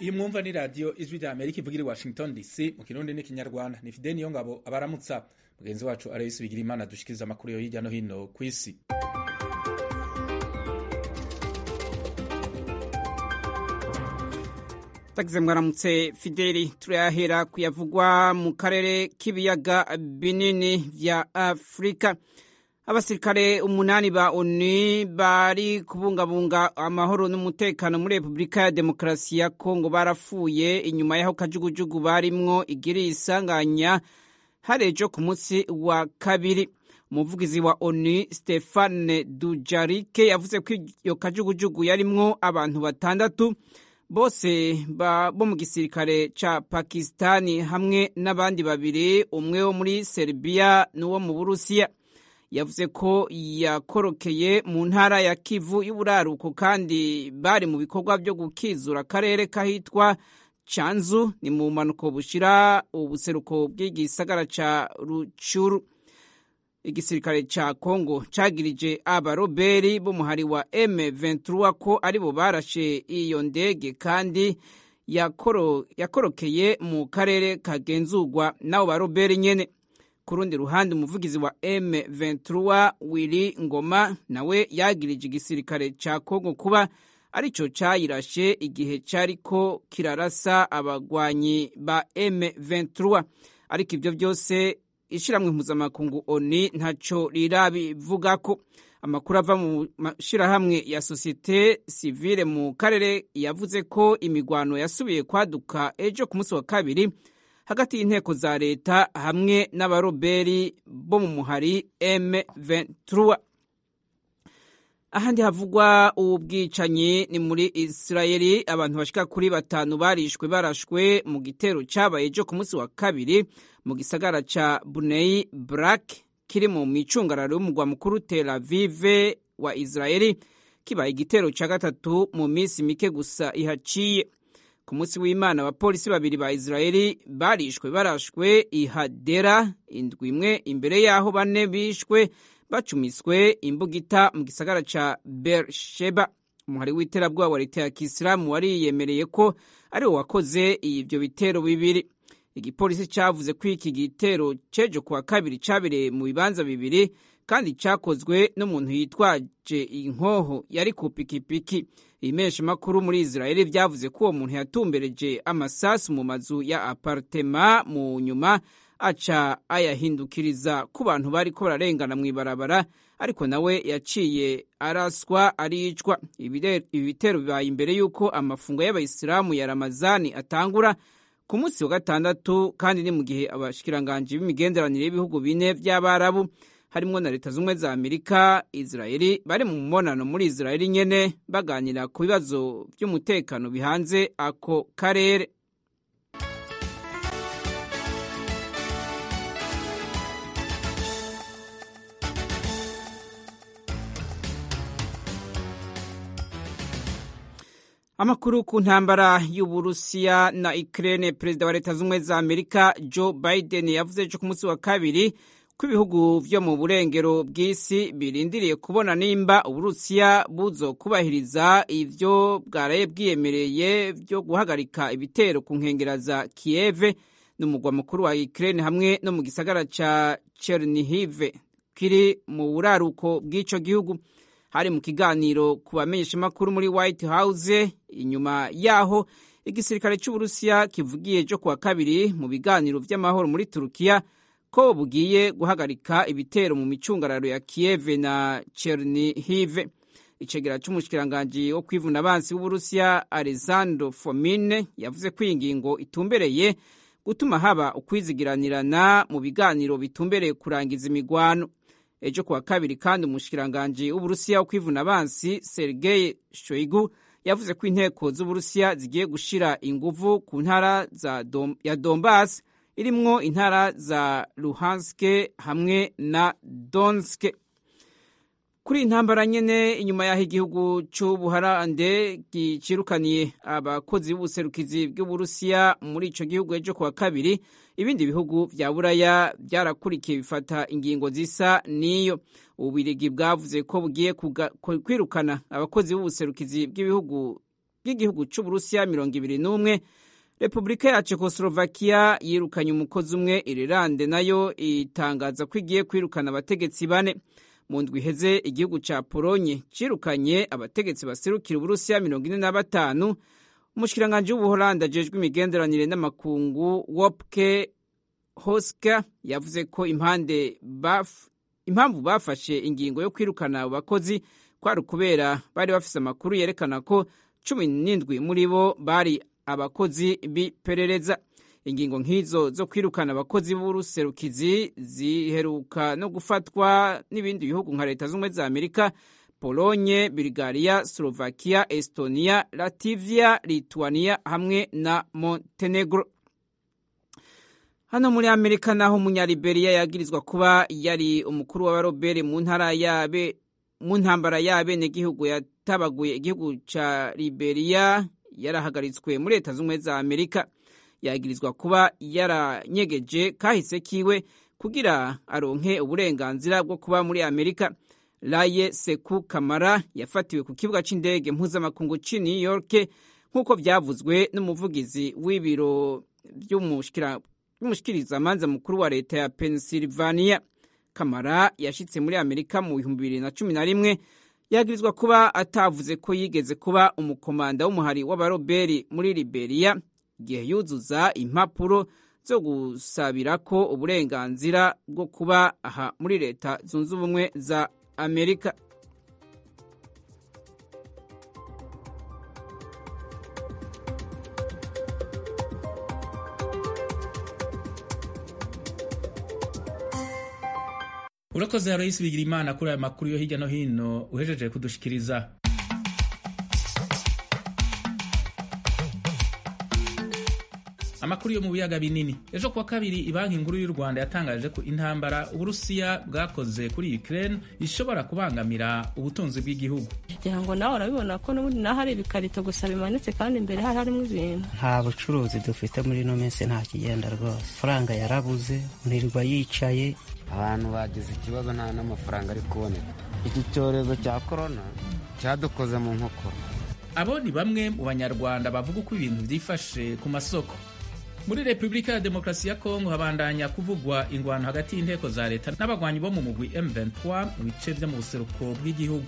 iyi mwumva ni radiyo ijwi rya amerika ivugira i washington dc mu kirundi n'ikinyarwanda ni fide niyo ngabo abaramutsa mugenzi wacu arayisi bigira imana dushikiriza amakuru yo hirya no hino ku isi tagize mwaramutse fideli turayahera kuyavugwa mu karere k'ibiyaga binini vya afurika abasirikare umunani ba onu bari kubungabunga amahoro n'umutekano muri repubulika ya demokarasi ya kongo barapfuye inyuma y'aho kajugujugu barimwo igiriye isanganya harejo ku munsi wa kabiri umuvugizi wa onu stefane dujarike yavuze ko iyo kajugujugu yarimwo abantu batandatu bose bo mu gisirikare ca pakistani hamwe n'abandi babiri umwe wo muri serbia n'uwo mu burusiya yavuze ko yakorokeye mu ntara ya kivu y'uburaruko kandi bari mu bikorwa byo gukizura akarere kahitwa canzu ni mu mpanuko bushira ubuseruko bw'igisagara ca rucuru igisirikare ca congo cagirije abaroberi b'umuhari wa m23 ko aribo barashe iyo ndege kandi yakoro, yakorokeye mu karere kagenzurwa n'abo baroberi nyene ku rundi ruhande umuvugizi wa M23 Willy Ngoma nawe yagirije igisirikare ca Kongo kuba arico cayirashe igihe cariko kirarasa abagwanyi ba M23 ariko ivyo byose ishiramwe mpuzamakungu ONU ntaco rirabivugako amakuru ava mu mashirahamwe ya sosiyete sivile mu karere yavuze ko imigwano yasubiye kwaduka ejo ku munsi wa kabiri hagati y'inteko za leta hamwe n'abaroberi bo mu muhari M23 ahandi havugwa ubwicanyi ni muri Israeli abantu bashika kuri batanu barishwe barashwe mu gitero cabaye ejo ku munsi wa kabiri mu gisagara ca Bunei Brak kiri mu micungararo y'umugwa mukuru Tel Aviv wa Israeli kibaye igitero ca gatatu mu minsi mike gusa ihaciye ku munsi w'imana abapolisi babiri ba israeli barishwe barashwe ihadera indwi imwe imbere y'aho bane bishwe bacumiswe imbugita mu gisagara ca bersheba umuhari w'iterabwoba wa leta ya kisilamu wariyemereye ko ari wo wakoze ivyo bitero bibiri igipolisi cavuze ko iki gitero cejo kuwa kabiri cabereye mu bibanza bibiri kandi cakozwe n'umuntu yitwaje inkoho yari ku pikipiki ibimesha makuru muri Israeli vyavuze ko uwo muntu yatumbereje amasasu mu mazu ya apartema mu nyuma aca ayahindukiriza ku bantu bariko bararengana mw'ibarabara ariko nawe yaciye araswa aricwa ibi bitero bibaye imbere y'uko amafungo y'abayisilamu ya ramazani atangura ku munsi wa gatandatu kandi ni mu gihe abashikiranganji b'imigenderanire y'ibihugu bine vy'abarabu harimwo na leta z'ubumwe za amerika israeli bari mu mubonano muri israeli nyene baganira ku bibazo vy'umutekano bihanze ako karere amakuru ku ntambara y'uburusiya na ukraine perezida wa leta z'ubumwe za amerika joe biden yavuze ejo ku munsi wa kabiri ko ibihugu vyo mu burengero bw'isi birindiriye kubona nimba uburusiya buzokubahiriza ivyo bwaraye bwiyemereye vyo guhagarika ibitero ku nkengera za kiyeve n'umugwa mukuru wa ukraine hamwe no mu gisagara ca chernihiv kiri mu buraruko bw'ico gihugu hari mu kiganiro ku bamenyeshamakuru muri white house inyuma yaho igisirikare c'uburusiya kivugiye ejo kuwa kabiri mu biganiro vy'amahoro muri turukiya ko bugiye guhagarika ibitero mu micungararo ya Kiev na Chernihiv. Icegera c'umushikiranganji wo kwivuna abansi w'Uburusiya Alexander Fomin yavuze ko iyi ngingo itumbereye gutuma haba ukwizigiranirana mu biganiro bitumbereye kurangiza imigwano. Ejo kuwa kabiri kandi umushikiranganji w'Uburusiya wo kwivuna abansi Sergei Shoigu yavuze ko inteko z'Uburusiya zigiye gushira inguvu ku ntara Dom, ya Donbass irimwo intara za Luhanske hamwe na Donske. Kuri intambara nyene inyuma yaho igihugu c'Ubuharande gicirukaniye abakozi b'ubuserukizi bw'Uburusiya muri ico gihugu ejo kuwa kabiri, ibindi bihugu vya Buraya vyarakurikiye bifata ingingo zisa n'iyo. Ububirigi bwavuze ko bugiye kwirukana abakozi b'ubuserukizi bw'ibihugu bw'igihugu c'uburusiya mirongo ibiri n'umwe repubulika ya czechoslovakia yirukanye umukozi umwe irilande nayo itangaza ko igiye kwirukana abategetsi bane mu ndwi iheze igihugu ca polonye cirukanye abategetsi baserukira uburusiya mirongo ine na batanu umushikiranganji w'ubuholandi ajejwe imigenderanire n'amakungu wopke hoska yavuze ko impande baf, impamvu bafashe ingingo yo kwirukana abo bakozi kwari ukubera bari bafise amakuru yerekana ko cumi n'indwi muri bo bari abakozi b'iperereza ingingo nk'izo zo kwirukana abakozi b'uruserukizi ziheruka no gufatwa n'ibindi bihugu nka leta z'ubumwe za amerika polonye bulgaria slovakia estonia lativia lituania hamwe na montenegro hano muri amerika naho umunyaliberiya yagirizwa kuba yari umukuru w'abarobere mu ntara yabe mu ntambara y'abenegihugu yatabaguye igihugu ca liberiya yarahagaritswe muri leta z'ubumwe za amerika yagirizwa kuba yaranyegeje kahise kiwe kugira aronke uburenganzira bwo kuba muri amerika laye seku kamara yafatiwe ku kibuga c'indege mpuzamakungu c'i new york nk'uko vyavuzwe n'umuvugizi w'ibiro vy'umushikirizamanza mukuru wa leta ya pennsylvania kamara yashitse muri amerika mu bihumbi bibiri na cumi na rimwe yagirizwa kuba atavuze ko yigeze kuba umukomanda w'umuhari w'abaroberi muri liberiya igihe yuzuza impapuro zo gusabira ko uburenganzira bwo kuba aha muri leta zunze ubumwe za amerika urakoze aloyisi bigira imana kuri aya makuru yo hirya no hino uhejeje kudushikiriza amakuru yo mu biyaga binini ejo kuwa kabiri banki nkuru y'u rwanda yatangaje ko intambara uburusiya bwakoze kuri ukraine ishobora kubangamira ubutunzi bw'igihugu kugira ngo nawe urabibona ko n'ubundi naho hari ibikarito gusa bimanitse kandi imbere hari harimo ibintu nta bucuruzi dufite muri ino minsi nta kigenda rwose faranga yarabuze ntirirwa yicaye abantu bagize ikibazo nta n'amafaranga ari kuboneka iki cyorezo cya korona cyadukoze mu nkokora abo ni bamwe mu banyarwanda bavuga uko ibintu byifashe ku masoko muri repubulika ya demokarasi ya kongo habandanya kuvugwa ingwano hagati y'inteko za leta n'abagwanyi bo mu mugwi M23 mu bice vyo mu buseruko bw'igihugu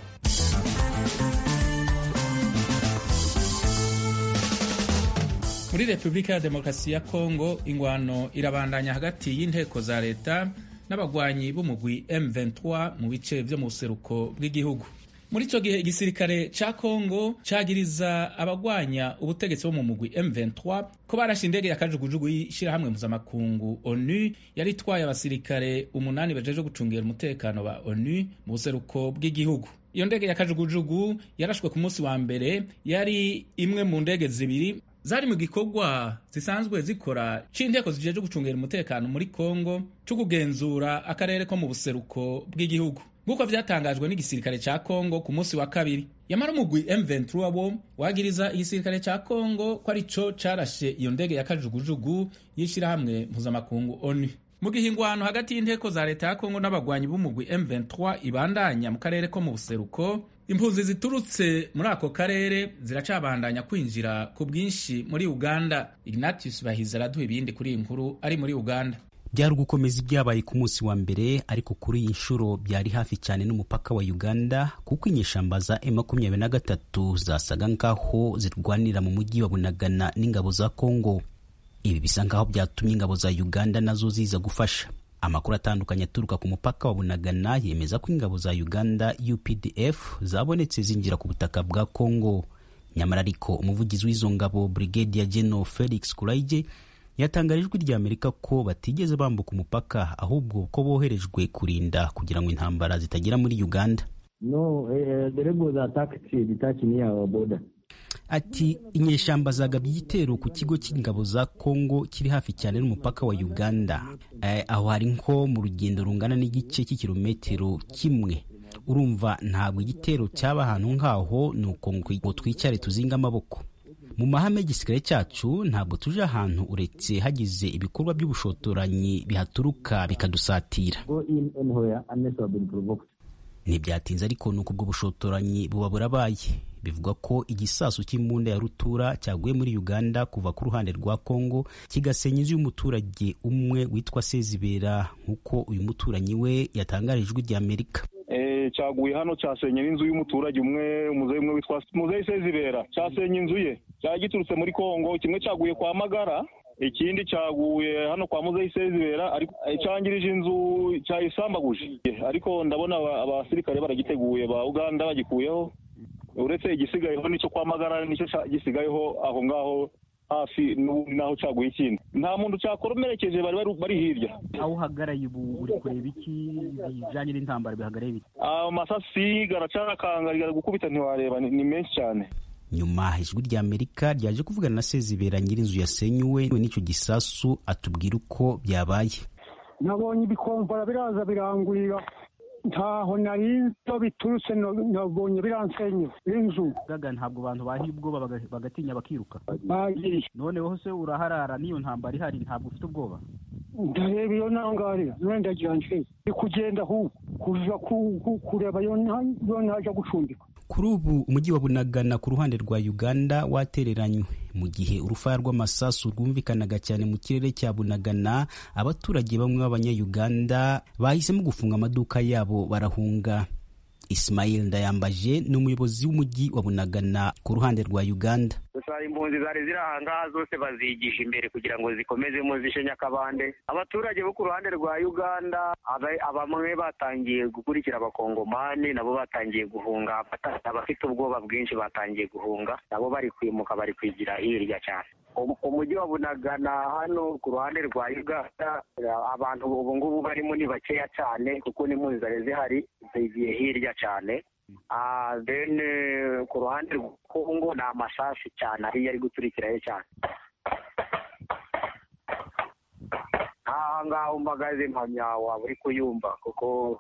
muri repubulika ya demokarasi ya kongo ingwano irabandanya hagati y'inteko za leta n'abagwanyi b'umugwi M23 mu bice vyo mu buseruko bw'igihugu muri ico gihe igisirikare ca kongo cagiriza abagwanya ubutegetsi bo mu mugwi M23 ko barashe indege ya kajugujugu y'ishirahamwe mpuzamakungu onu yari itwaye abasirikare umunani bajeje gucungera umutekano ba onu mu buseruko bw'igihugu iyo ndege ya kajugujugu yarashwe ku munsi wa mbere yari imwe mu ndege zibiri zari mu gikorwa zisanzwe zikora c'inteko zijeje gucungera umutekano muri kongo co kugenzura akarere ko mu buseruko bw'igihugu nk'uko vyatangajwe n'igisirikare ca kongo ku munsi wa kabiri yamara umugwi M23 wo wagiriza igisirikare ca kongo ko arico carashe iyo ndege ya kajugujugu y'ishirahamwe mpuzamakungu onu mu gihe ingwano hagati y'inteko za leta ya kongo n'abagwanyi b'umugwi M23 ibandanya mu karere ko mu buseruko impunzi ziturutse muri ako karere ziracabandanya kwinjira ku bwinshi muri uganda ignatius bahiza araduha ibindi kuri iyi nkuru ari muri uganda byari ugukomeza ibyabaye ku munsi wa mbere ariko kuri iyi nshuro byari hafi cyane n'umupaka wa uganda kuko inyeshamba za M23 zasaga nkaho zirwanira mu mujyi wa bunagana n'ingabo za kongo ibi bisa nkaho byatumye ingabo za uganda nazo ziza gufasha amakuru atandukanye aturuka ku mupaka wa bunagana yemeza ko ingabo za uganda updf zabonetse zinjira ku butaka bwa kongo nyamara ariko umuvugizi w'izo ngabo brigadier general felix kuraige yatangaje ijwi rya amerika ko batigeze bambuka umupaka ahubwo ko boherejwe kurinda kugira ngo intambara zitagera muri uganda no uh, the rebels attacked detached near our border ati inyeshamba zagabye igitero ku kigo cy'ingabo za kongo kiri hafi cyane n'umupaka wa uganda eh, aho hari nko mu rugendo rungana n'igice cy'ikirometero kimwe urumva ntabwo igitero cyaba ahantu nk'aho ni uko ngo twicare tuzinga amaboko mu mahame y'igisirikare cyacu ntabwo tuje ahantu uretse hagize ibikorwa by'ubushotoranyi bihaturuka bikadusatira ntibyatinze ariko ni uko ubwo bushotoranyi buba burabaye bivugwa ko igisasu cy'imbunda ya rutura cyaguye muri uganda kuva ku ruhande rwa congo kigasenya inzu y'umuturage umwe witwa sezibera nk'uko uyu muturanyi we yatangarije ijwi rya amerika cyaguye hano cyasenyera inzu y'umuturage umwe umuzeyi umwe witwa muzeyi sezibera cyasenya inzu ye cyari giturutse muri kongo kimwe cyaguye kwa magara ikindi cyaguye hano kwa muzeyi sezibera ariko cyangirije inzu cyayisambaguje ariko ndabona abasirikare baragiteguye ba uganda bagikuyeho uretse igisigayeho nicyo kwa magara nicyo gisigayeho aho ngaho hafi n'ubundi naho cyaguye ikindi nta muntu cyakoromerekeje bari bari hirya aho uhagaraye ubu uri kureba iki bijyanye n'intambara bihagaraye bite amasasi garacarakanga gukubita ntiwareba ni menshi cyane nyuma ijwi rya amerika ryaje kuvugana na sezibera nyir'inzu yasenyuwe n'icyo gisasu atubwira uko byabaye nabonye ibikomvara biraza birangurira ntaho narinzo biturutse nabonye biransenye inzu gaga ntabwo abantu bahiye ubwoba bagatinya bakiruka bagiye noneho se uraharara n'iyo ntambara ihari ntabwo ufite ubwoba ndareba iyo nangarira wenda nje ndi kugenda ahubwo kuja kureba iyo ntaja gucumbika kuri ubu umujyi wa bunagana ku ruhande rwa uganda watereranywe mu gihe urufaya rw'amasasu rwumvikanaga cyane mu kirere cya bunagana abaturage bamwe b'abanyayuganda bahisemo gufunga amaduka yabo barahunga Ismail Ndayambaje ni umuyobozi w'umujyi wa Bunagana ku ruhande rwa Uganda. gusa impunzi zari ziri ahangaha zose bazigisha imbere kugira ngo zikomezemo zishe nyakabande abaturage bo ku ruhande rwa uganda bamwe batangiye gukurikira abakongomani nabo batangiye guhunga abafite ubwoba bwinshi batangiye guhunga nabo bari kwimuka bari kwigira hirya cyane umujyi wa bunagana hano ku ruhande rwa uganda abantu ubu ngubu barimo ni bakeya cyane kuko n'impunzi zari zihari zigiye hirya cyane then ku ruhande rwa kongo ni amasasu cyane ariyo ari guturikirayo cyane aha ngaha umpagaze mpamya waba uri kuyumva kuko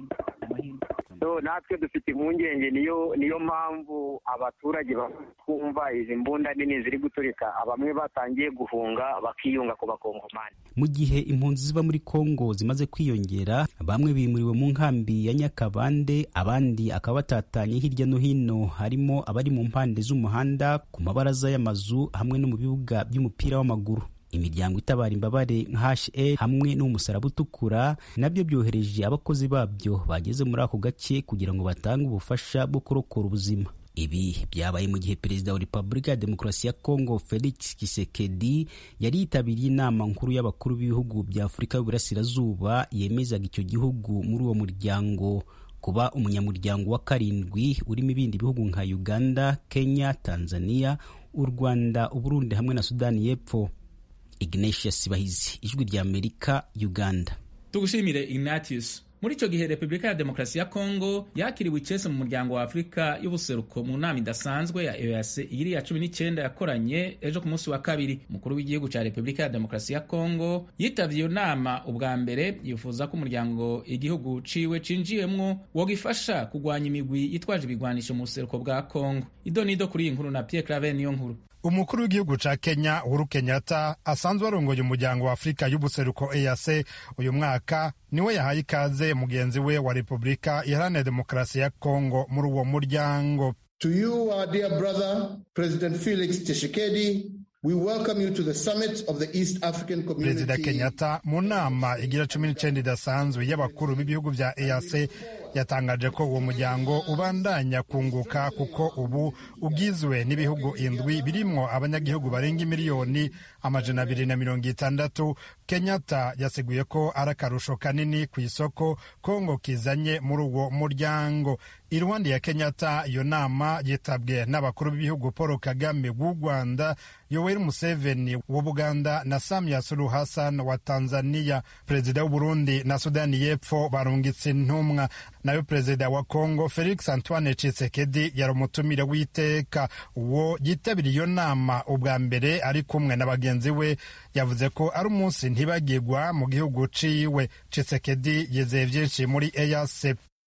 natwe dufite impungenge niyo niyo mpamvu abaturage twumva izi mbunda nini ziri guturika bamwe batangiye guhunga bakiyunga ku bakongomani mu gihe impunzi ziva muri kongo zimaze kwiyongera bamwe bimuriwe mu nkambi ya nyakabande abandi akaba batatanye hirya no hino harimo abari mu mpande z'umuhanda ku mabaraza y'amazu hamwe no mu bibuga by'umupira w'amaguru imiryango itabara imbabare nka HL hamwe n'umusaraba utukura nabyo byohereje abakozi babyo bageze muri ako gace kugira ngo batange ubufasha bwo kurokora ubuzima ibi byabaye mu gihe perezida wa repubulika ya demokarasi ya kongo felix tshisekedi yari yitabiriye inama nkuru y'abakuru b'ibihugu bya afurika y'uburasirazuba yemezaga icyo gihugu muri uwo muryango kuba umunyamuryango wa karindwi urimo ibindi bihugu nka uganda kenya tanzania u rwanda uburundi hamwe na sudani y'epfo ignatius bahizi ijwi rya amerika uganda tugushimire ignatius muri icyo gihe repubulika ya demokarasi ya kongo yakiriwe icese mu muryango wa afurika y'ubuseruko mu nama idasanzwe ya eoc iri ya cumi n'icyenda yakoranye ejo ku munsi wa kabiri umukuru w'igihugu cya repubulika ya demokarasi ya kongo yitabye iyo nama ubwa mbere yifuza ko umuryango igihugu ciwe cinjiyemwo wogifasha kugwanya imigwi yitwaje ibigwanisho mu buseruko bwa kongo ido nido kuri iyi nkuru na pierre claver niyo nkuru umukuru w'igihugu ca kenya uhuru kenyatta asanzwe arongoye umuryango wa afurika y'ubuseruko eac uyu mwaka niwe yahaye ikaze mugenzi we wa repubulika iharanira demokarasi ya kongo muri uwo muryango to you our dear brother president felix tshisekedi We welcome you to the summit of the East African Community. perezida kenyatta mu nama igira cumi n'icyenda idasanzwe y'abakuru b'ibihugu bya eac yatangaje ko uwo muryango ubandanya kunguka kuko ubu ugizwe n'ibihugu indwi birimwo abanyagihugu barenga miliyoni amajana abiri na mirongo itandatu kenyatta yasiguye ko ari akarusho kanini ku isoko kongo kizanye muri uwo muryango iruhande ya kenyatta iyo nama yitabwe n'abakuru b'ibihugu paul kagame w'u rwanda yoweri museveni wa buganda na samia suluhu hassan wa tanzania perezida w'uburundi na sudani y'epfo barungitse intumwa nayo perezida wa kongo felix antoine tshisekedi yari umutumire w'iteka uwo yitabiriye iyo nama ubwa mbere ari kumwe na bagenzi we yavuze ko ari umunsi ntibagirwa mu gihugu ciwe tshisekedi yizeye byinshi muri eac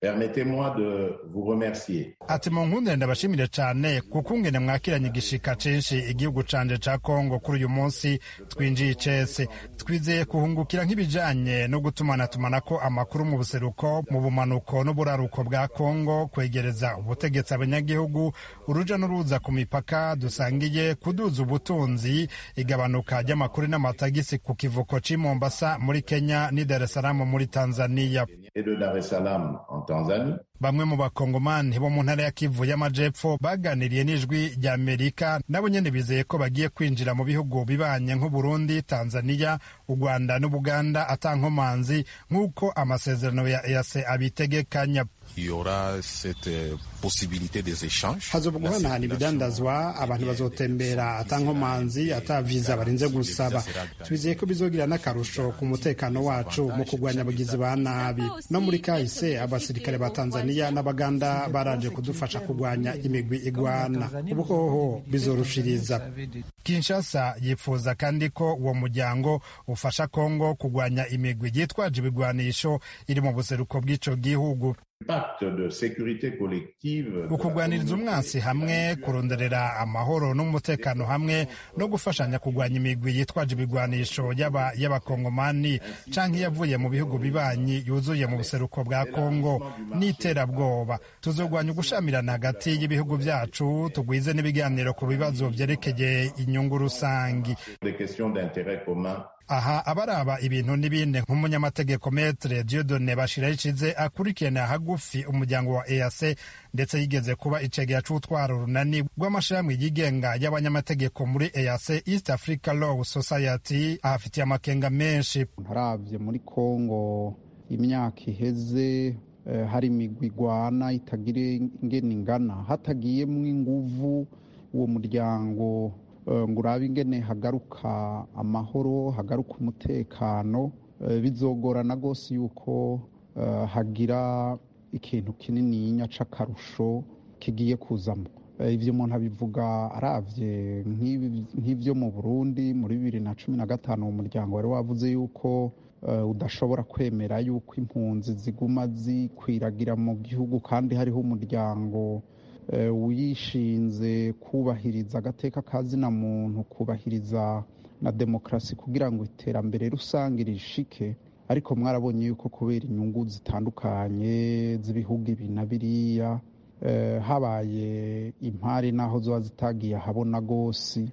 Permettez-moi de vous remercier. ati mu nkundire ndabashimire cyane kuko ungene mwakiranye igishika censhi igihugu canje ca kongo kuri uyu munsi twinjiye icese twizeye kuhungukira nk'ibijanye no gutumanatumanako amakuru mu buseruko mu bumanuko n'uburaruko bwa kongo kwegereza ubutegetsi abanyagihugu uruja n'uruza ku mipaka dusangiye kuduza ubutunzi igabanuka ry'amakuru n'amatagisi ku kivuko c'i mombasa muri kenya n'i dar es salaam muri tanzania Et de Dar es Salaam en Tanzanie. bamwe mu bakongomani bo mu ntara ya kivu y'amajepfo baganiriye n'ijwi rya amerika nabo nyene bizeye ko bagiye kwinjira mu bihugu bibanye nk'uburundi tanzania u rwanda n'ubuganda atankomanzi nk'uko amasezerano ya ease abitegekanya Il y aura cette euh, possibilité des échanges. hazoba guhanahana ibidandazwa abantu bazotembera atankomanzi ata viza barinze gusaba twizeye ko bizogira n'akarusho ku mutekano wacu mu kurwanya abagizi ba nabi no muri kahise abasirikare ba tanzania n'abaganda baraje kudufasha kurwanya imigwi igwana ubu hoho bizorushiriza kinshasa yifuza kandi ko uwo muryango ufasha kongo kurwanya imigwi yitwaje ibigwanisho iri mu buseruko bw'ico gihugu Pacte de sécurité collective. ukugwaniriza umwansi hamwe kuronderera amahoro n'umutekano hamwe no gufashanya kurwanya imigwi yitwaje ibigwanisho y'aba- y'abakongomani canke yavuye mu bihugu bibanyi yuzuye mu buseruko bwa kongo n'iterabwoba tuzogwanya ugushamirana hagati y'ibihugu vyacu tugwize n'ibiganiro ku bibazo vyerekeye inyungu rusangi Des questions d'intérêt commun. aha abaraba ibintu n'ibindi nk'umunyamategeko metre diodone bashiraho icize akurikirana hagufi umuryango wa ease ndetse yigeze kuba icegera c'utwara urunani rw'amashirahamwe yigenga y'abanyamategeko muri ease east africa law society ahafitiye amakenga menshi ntaravye muri kongo imyaka iheze eh, hari imigwi igwana itagira ingene ingana hatagiyemwo inguvu uwo muryango eh, ngo urabe ingene hagaruka amahoro hagaruka umutekano eh, bizogorana rwose yuko eh, hagira ikintu kinininya c'akarusho kigiye kuzamo Eh, ivyo umuntu abivuga aravye nk'ibi- nk'ivyo mu burundi muri bibiri na cumi na gatanu uwo muryango wari wavuze yuko eh, udashobora kwemera yuko impunzi ziguma zikwiragira mu gihugu kandi hariho umuryango eh, wishinze kubahiriza agateka ka zina muntu kubahiriza na demokarasi kugira ngo iterambere rusange rishike ariko mwarabonye yuko kubera inyungu zitandukanye z'ibihugu ibi na biriya eh, habaye impari n'aho ziba zitagiye ahabona rwose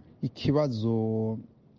ikibazo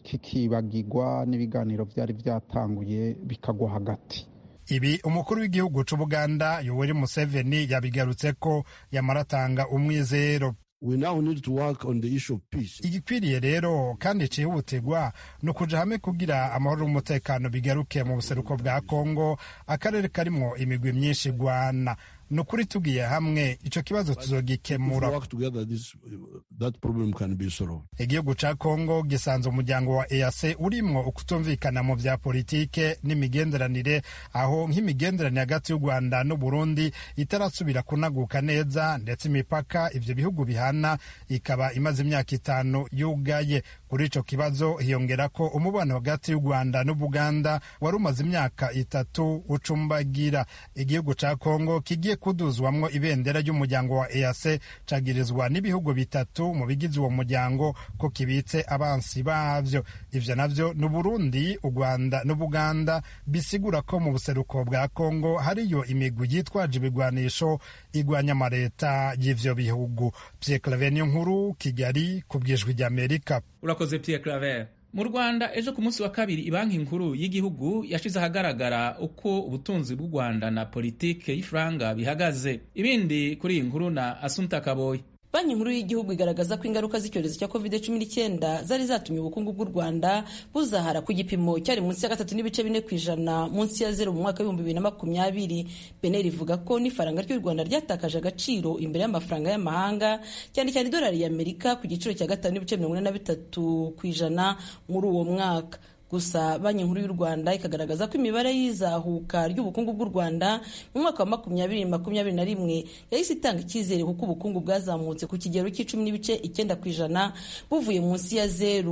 kikibagirwa n'ibiganiro byari byatanguye bikagwa hagati ibi umukuru w'igihugu c'ubuganda yoweri museveni yabigarutse ko yamaratanga umwizero We now need to work on the issue of peace. igikwiriye rero kandi cihutirwa ni ukuja hamwe kugira amahoro n'umutekano bigaruke mu buseruko bwa kongo akarere karimwo imigwi myinshi igwana ni ukuri tugiye hamwe ico kibazo If we tuzogikemura work together, this that problem can be solved. igihugu ca kongo gisanze umuryango wa ease urimwo ukutumvikana mu vya politike n'imigenderanire aho nk'imigenderanire hagati y'u rwanda n'uburundi itarasubira kunaguka neza ndetse imipaka ivyo bihugu bihana ikaba imaze imyaka itanu yugaye kuri ico kibazo hiyongera ko umubano hagati y'u rwanda n'ubuganda wari umaze imyaka itatu ucumbagira igihugu ca kongo kigiye kuduzwamwo ibendera ry'umuryango wa ease cagirizwa n'ibihugu bitatu mu bigize uwo muryango ko kibitse abansi bavyo ivyo navyo ni uburundi u rwanda n'ubuganda bisigura ko mu buseruko bwa kongo hariyo imigwi yitwaje ibigwanisho igwanya amareta y'ivyo bihugu pierre claver niyo nkuru kigali ku bwijwi ry'amerika urakoze pierre claver mu rwanda ejo ku munsi wa kabiri ibanki nkuru y'igihugu yashize ahagaragara uko ubutunzi bw'u rwanda na politike y'ifaranga bihagaze ibindi kuri iyi nkuru na asunta kaboyi banki nkuru y'igihugu igaragaza ko ingaruka z'icyorezo cya covid cumi n'icyenda zari zatumye ubukungu bw'u rwanda buzahara ku gipimo cyari munsi ya gatatu n'ibice bine ku ijana munsi ya zero mu mwaka w'ibihumbi bibiri na makumyabiri beneri ivuga ko n'ifaranga ry'u rwanda ryatakaje agaciro imbere y'amafaranga y'amahanga cyane cyane idolari y'amerika ku giciro cya gatanu n'ibice mirongo ine na bitatu ku ijana muri uwo mwaka gusa banki nkuru y'u rwanda ikagaragaza ko imibare y'izahuka ry'ubukungu bw'u rwanda mu mwaka wa makumyabiri makumyabiri na rimwe yahise itanga icyizere kuko ubukungu bwazamutse ku kigero cy'icumi n'ibice icyenda ku ijana buvuye munsi ya zeru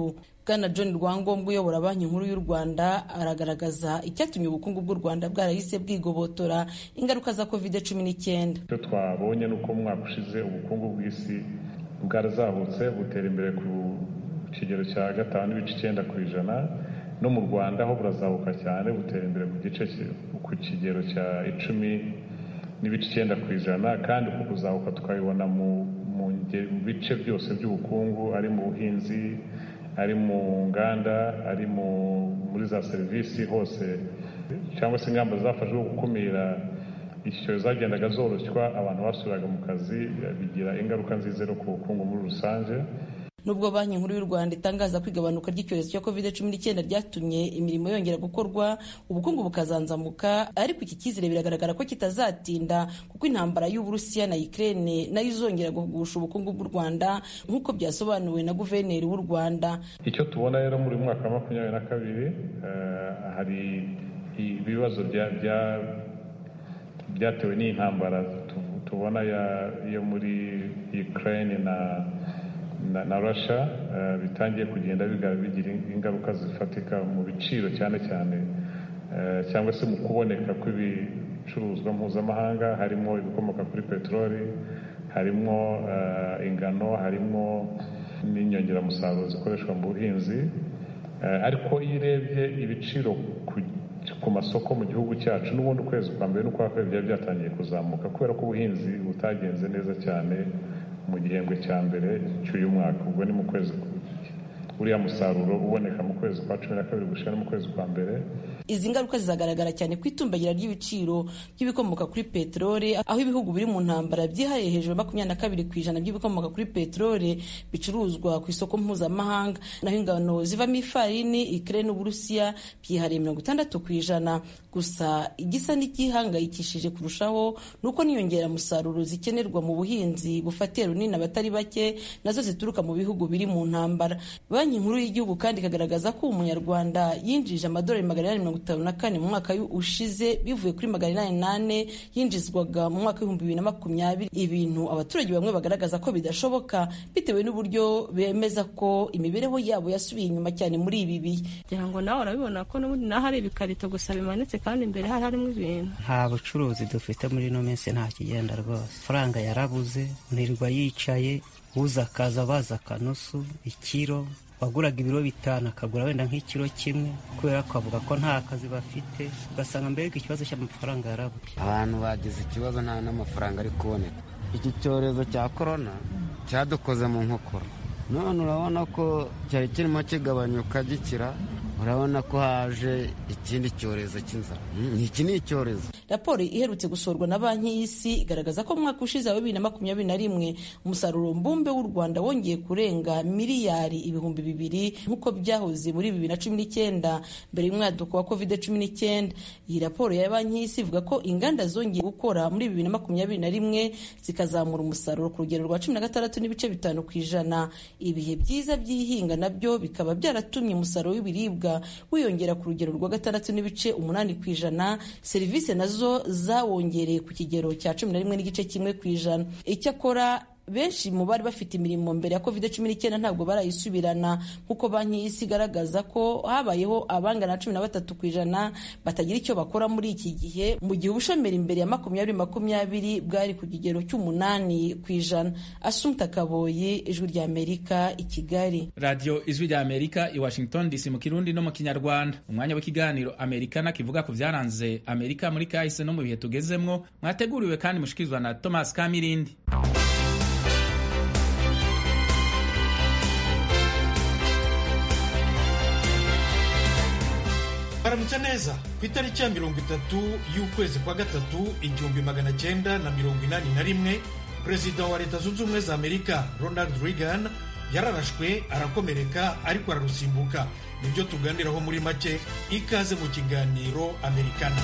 bwana john rwangombwa uyobora banki nkuru y'u rwanda aragaragaza icyatumye ubukungu bw'u rwanda bwarahise bwigobotora ingaruka za covid cumi n'icyenda icyo twabonye ni uko mu mwaka ushize ubukungu bw'isi bwarazahutse butera imbere ku kigero cya gatanu n'ibice icyenda ku ijana no mu rwanda ho burazamuka cyane butera imbere ku gice ku kigero cya icumi n'ibice icyenda ku ijana kandi uku kuzamuka tukabibona mu bice byose by'ubukungu ari mu buhinzi ari mu nganda ari muri za serivisi hose cyangwa se ingamba zafashwe zo gukumira iki cyorezo zagendaga zoroshywa abantu basubiraga mu kazi bigira ingaruka nziza no ku bukungu muri rusange nubwo banki nkuru y'u rwanda itangaza ko igabanuka ry'icyorezo cya covid cumi n'icyenda ryatumye imirimo yongera gukorwa ubukungu bukazanzamuka ariko iki cyizere biragaragara ko kitazatinda kuko intambara y'uburusiya na ukraine nayo izongera guhugusha ubukungu bw'u rwanda nk'uko byasobanuwe na guverineri w'u rwanda icyo tubona rero muri mwaka wa makumyabiri na kabiri hari ibibazo byatewe n'intambara tubona yo muri ukraine na na, na Russia uh, bitangiye kugenda bigira ingaruka zifatika mu biciro cyane cyane uh, cyangwa se mu kuboneka kw'ibicuruzwa mpuzamahanga harimo ibikomoka kuri peteroli harimo uh, ingano harimo n'inyongeramusaruro zikoreshwa mu buhinzi ariko iyo urebye ibiciro ku, ku masoko mu gihugu cyacu n'ubundi ukwezi kwa mbere n'ukwa kabiri byari byatangiye kuzamuka kubera ko ubuhinzi butagenze neza cyane mu gihembwe cya mbere cy'uyu mwaka ubwo ni mu kwezi uriya musaruro uboneka mu kwezi kwa cumi na kabiri gushyira no mu kwezi kwa mbere izi ngaruka zizagaragara cyane ku itumbagira ry'ibiciro by'ibikomoka kuri peteroli aho ibihugu biri mu ntambara byihariye hejuru ya makumyabiri na kabiri ku ijana by'ibikomoka kuri peteroli bicuruzwa ku isoko mpuzamahanga naho ingano zivamo ifarini ikire n'uburusiya byihariye mirongo itandatu ku ijana gusa igisa n'igihangayikishije kurushaho ni uko n'inyongeramusaruro zikenerwa mu buhinzi bufatiye runini abatari bake nazo zituruka mu bihugu biri mu ntambara banki nkuru y'igihugu kandi ikagaragaza ko umunyarwanda yinjije amadolari magana inani mirongo itanu na kane mu mwaka ushize bivuye kuri magana inani nane yinjizwaga mu mwaka w'ibihumbi bibiri na makumyabiri ibintu abaturage bamwe bagaragaza ko bidashoboka bitewe n'uburyo bemeza ko imibereho yabo yasubiye inyuma cyane muri ibi bihe kugira ngo nawe urabibona ko n'ubundi naho hari ibikarito gusa bimanitse kandi imbere hari harimo ibintu nta bucuruzi dufite muri ino minsi nta kigenda rwose faranga yarabuze nirwa yicaye uza akaza baza akanusu ikiro waguraga ibiro bitanu akagura wenda nk'ikiro kimwe kubera ko avuga ko nta kazi bafite ugasanga mbega ikibazo cy'amafaranga yarabuze abantu bagize ikibazo nta n'amafaranga ari kuboneka iki cyorezo cya korona cyadukoze mu nkokora none urabona ko cyari kirimo kigabanyuka gikira urabona ko haje ikindi cyorezo cy'inzara iki ni icyorezo raporo iherutse gusorwa na banki y'isi igaragaza ko mu mwaka ushize wa bibiri na makumyabiri na rimwe umusaruro mbumbe w'u rwanda wongeye kurenga miliyari ibihumbi bibiri nk'uko byahoze muri bibiri na cumi n'icyenda mbere y'umwaduko wa covid cumi n'icyenda iyi raporo ya banki y'isi ivuga ko inganda zongeye gukora muri bibiri na makumyabiri na rimwe zikazamura umusaruro ku rugero rwa cumi na gatandatu n'ibice bitanu ku ijana ibihe byiza by'ihinga nabyo bikaba byaratumye umusaruro w'ibiribwa wiyongera ku rugero rwa gatandatu n'ibice umunani ku ijana serivisi nazo zawongereye ku kigero cya cumi na rimwe n'igice kimwe ku ijana icyakora benshi mu bari bafite imirimo mbere ya covid cumi n'icyenda ntabwo barayisubirana nk'uko banki y'isi igaragaza ko habayeho abangana na cumi na batatu ku ijana batagira icyo bakora muri iki gihe mu gihe ubushomeri imbere ya makumyabiri makumyabiri bwari ku kigero cy'umunani ku ijana asumta kaboyi ijwi rya amerika i kigali radiyo ijwi rya amerika i washington dc mu kirundi no mu kinyarwanda umwanya w'ikiganiro amerikana kivuga ku byaranze amerika muri kahise no mu bihe tugezemwo mwateguriwe kandi mushikirizwa na thomas kamirindi baramutse neza ku itariki ya mirongo itatu y'ukwezi kwa gatatu igihumbi magana cyenda na mirongo inani na rimwe perezida wa leta zunze ubumwe za amerika ronald reagan yararashwe arakomereka ariko ararusimbuka nibyo tuganiraho muri make ikaze mu kiganiro amerikana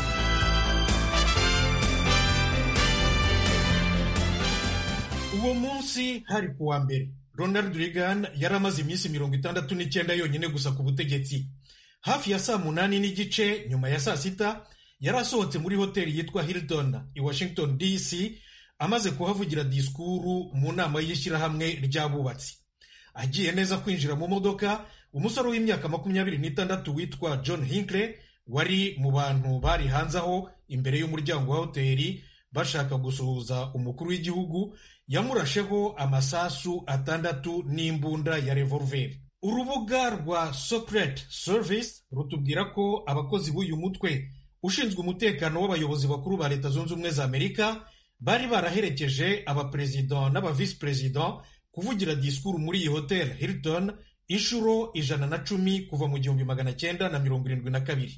uwo munsi hari ku wa mbere ronald reagan yari amaze iminsi mirongo itandatu n'icyenda yonyine gusa ku butegetsi hafi ya saa munani n'igice nyuma ya saa sita yari asohotse muri hoteli yitwa Hilton i Washington DC amaze kuhavugira disikuru mu nama y'ishyirahamwe ry'abubatsi agiye neza kwinjira mu modoka umusore w'imyaka makumyabiri n'itandatu witwa john hinkle wari mu bantu bari hanze aho imbere y'umuryango wa hoteli bashaka gusuhuza umukuru w'igihugu yamurasheho amasasu atandatu n'imbunda ya revolveri urubuga rwa secret service rutubwira ko abakozi b'uyu mutwe ushinzwe umutekano w'abayobozi bakuru ba leta zunze ubumwe za amerika bari baraherekeje abaperezida n'abavisi perezida kuvugira disikuru muri iyi hoteli hilton inshuro ijana na cumi kuva mu gihumbi magana cyenda na mirongo irindwi na kabiri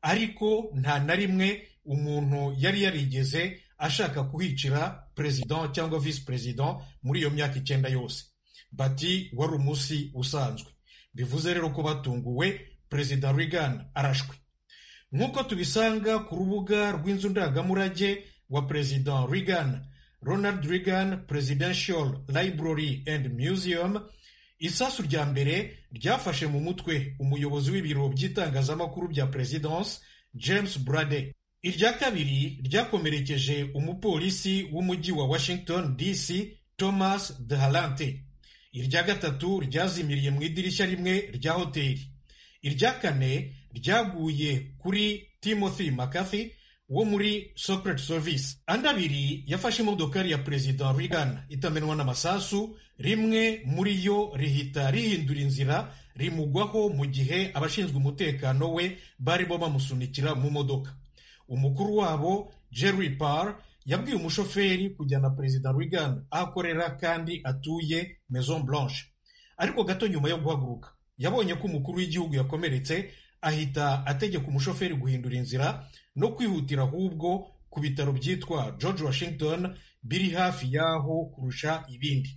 ariko nta na rimwe umuntu yari yarigeze ashaka kuhicira perezida cyangwa visi perezida muri iyo myaka icyenda yose bati wari umunsi usanzwe bivuze rero ko batunguwe perezida Reagan arashwe nk'uko tubisanga ku rubuga rw'inzu ndangamurage wa perezida Reagan Ronald Reagan Presidential Library and Museum isasu rya mbere ryafashe mu mutwe umuyobozi w'ibiro by'itangazamakuru bya Presidence James Brady irya kabiri ryakomerekeje umupolisi w'umujyi wa Washington DC Thomas Dehalante irya gatatu ryazimiriye mu idirishya rimwe rya hoteli irya kane ryaguye kuri Timothy McCarthy wo muri Secret Service andi abiri yafashe imodokari ya perezida Reagan itamenwa n'amasasu rimwe muri yo rihita rihindura inzira rimugwaho mu gihe abashinzwe umutekano we barimo bamusunikira mu modoka umukuru wabo Jerry Parr yabwiye umushoferi kujyana perezida Reagan aho akorera kandi atuye Maison Blanche ariko gato nyuma yo guhaguruka yabonye ko umukuru w'igihugu yakomeretse ahita ategeka umushoferi guhindura inzira no kwihutira ahubwo ku bitaro byitwa George Washington biri hafi y'aho kurusha ibindi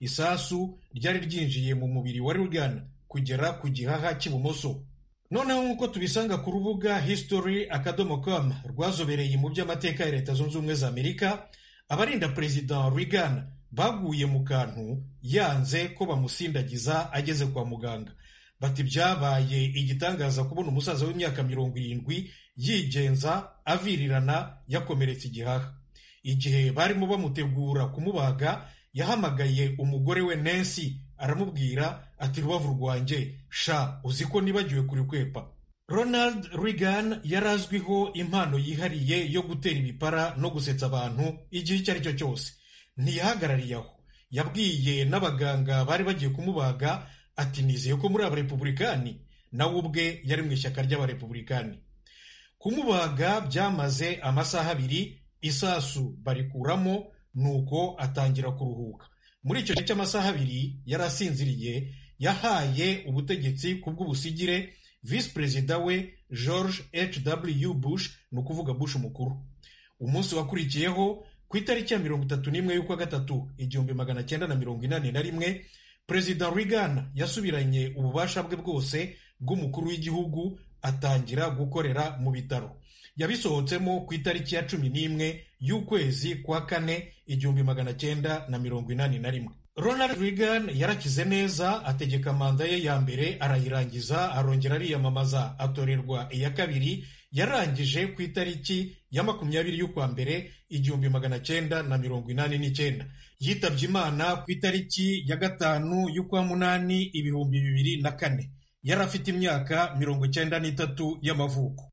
isasu ryari ryinjiye mu mubiri wa Reagan kugera ku gihaha cy'ibumoso noneho nk'uko tubisanga ku rubuga history akadomo com rwazobereye mu by'amateka ya leta zunze ubumwe za amerika abarinda perezida Reagan baguye mu kantu yanze ko bamusindagiza ageze kwa muganga bati byabaye igitangaza kubona umusaza w'imyaka mirongo irindwi yigenza avirirana yakomeretse igihaha igihe barimo bamutegura kumubaga yahamagaye umugore we Nancy aramubwira ati rubavu rwanjye sha uzi ko nibagiwe kuri kwepa Ronald Reagan yari azwiho impano yihariye yo gutera ibipara no gusetsa abantu igihe icyo ari cyo cyose ntiyahagarariye aho yabwiye n'abaganga bari bagiye kumubaga ati nizeye ko muri abarepubulikani nawe ubwe yari mu ishyaka ry'abarepubulikani kumubaga byamaze amasaha abiri isasu barikuramo nuko atangira kuruhuka muri icyo gihe cy'amasaha abiri yari asinziriye yahaye ubutegetsi ku bw'ubusigire visi perezida we george hw bush ni ukuvuga bush mukuru umunsi wakurikiyeho ku itariki ya mirongo itatu n'imwe y'ukwa gatatu igihumbi magana cyenda na mirongo inani na rimwe perezida Reagan yasubiranye ububasha bwe bwose bw'umukuru w'igihugu atangira gukorera mu bitaro yabisohotsemo ku itariki ya cumi n'imwe y'ukwezi kwa kane igihumbi magana cyenda na mirongo inani na rimwe Ronald Reagan yarakize neza ategeka manda ye ya mbere arayirangiza arongera ariyamamaza atorerwa iya kabiri yarangije ku itariki ya makumyabiri y'ukwa mbere igihumbi magana cyenda na mirongo inani n'icyenda yitabye imana ku itariki ya gatanu y'ukwa munani ibihumbi bibiri na kane yari afite imyaka mirongo icyenda n'itatu y'amavuko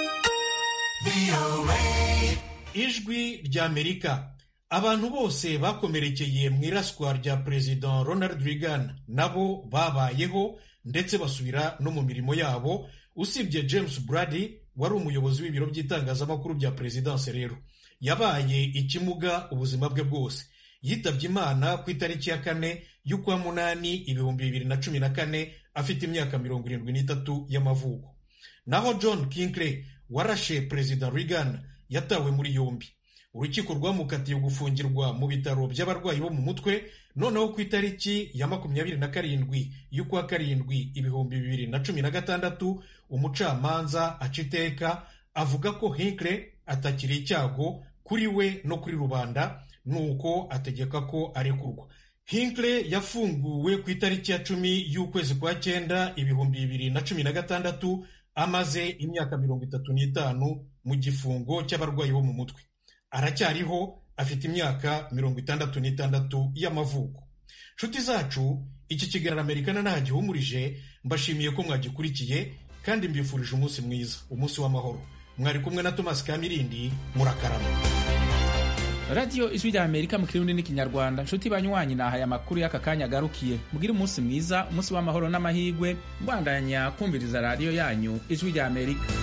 ijwi ry'amerika abantu bose bakomerekeye mu iraswa rya perezida ronald reagan nabo babayeho ndetse basubira no mu mirimo yabo usibye james brady wari umuyobozi w'ibiro by'itangazamakuru bya perezidanse rero yabaye ikimuga ubuzima bwe bwose yitabye imana ku itariki ya kane y'ukwa munani ibihumbi bibiri na cumi na kane afite imyaka mirongo irindwi n'itatu y'amavuko naho john kinkle warashe perezida reagan yatawe muri yombi urukiko rwamukatiye gufungirwa mu bitaro by'abarwayi bo mu mutwe noneho ku itariki ya makumyabiri na karindwi y'ukwa karindwi ibihumbi bibiri na cumi na gatandatu umucamanza aca iteka avuga ko hinkle atakiri icyago kuri we no kuri rubanda nuko ategeka ko arekurwa hinkle yafunguwe ku itariki ya cumi y'ukwezi kwa cyenda ibihumbi bibiri na cumi na gatandatu amaze imyaka mirongo itatu n'itanu mu gifungo cy'abarwayi bo mu mutwe aracyariho afite imyaka mirongo itandatu n'itandatu y'amavuko nshuti zacu iki kiganiro amerika nta gihumurije mbashimiye ko mwagikurikiye kandi mbifurije umunsi mwiza umunsi w'amahoro mwari kumwe na thomas kamirindi murakarama radiyo ijwi rya amerika mu kirundi n'ikinyarwanda nshuti banywanyi nahaye amakuru y'aka kanya agarukiye mugire umunsi mwiza umunsi w'amahoro n'amahirwe mbandanya kumviriza radiyo yanyu ijwi rya amerika